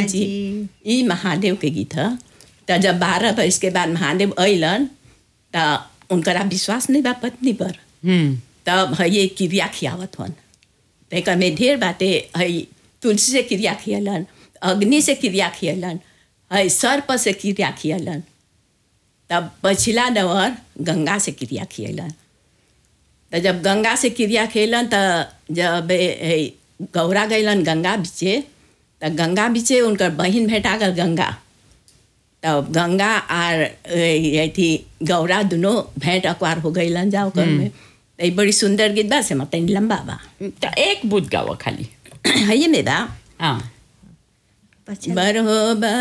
जी ई महादेव के गीत ह त जब बारह बरस के बाद महादेव अइलन त उनकरा विश्वास नहीं बा पत्नी पर हम्म तब है ये क्रिया खियावत हन तेकर में ढेर बाटे है तुलसी से क्रिया खियलन अग्नि से क्रिया खियलन है सर्प से क्रिया खियलन तब पछिला नवर गंगा से क्रिया खियलन तो जब गंगा से क्रिया खेलन तो जब ए- ए, गौरा गैलन गंगा बीचे तो गंगा बीचे उनकर बहिन भेटा गल गंगा तब गंगा आर ए, अथी गौरा दोनों भेंट अकवार हो गईलन जाओ कर में तो ई बड़ी सुंदर गीत बा से मतलब लंबा बा त एक बुत गावं खाली है ये में बा हां बरहो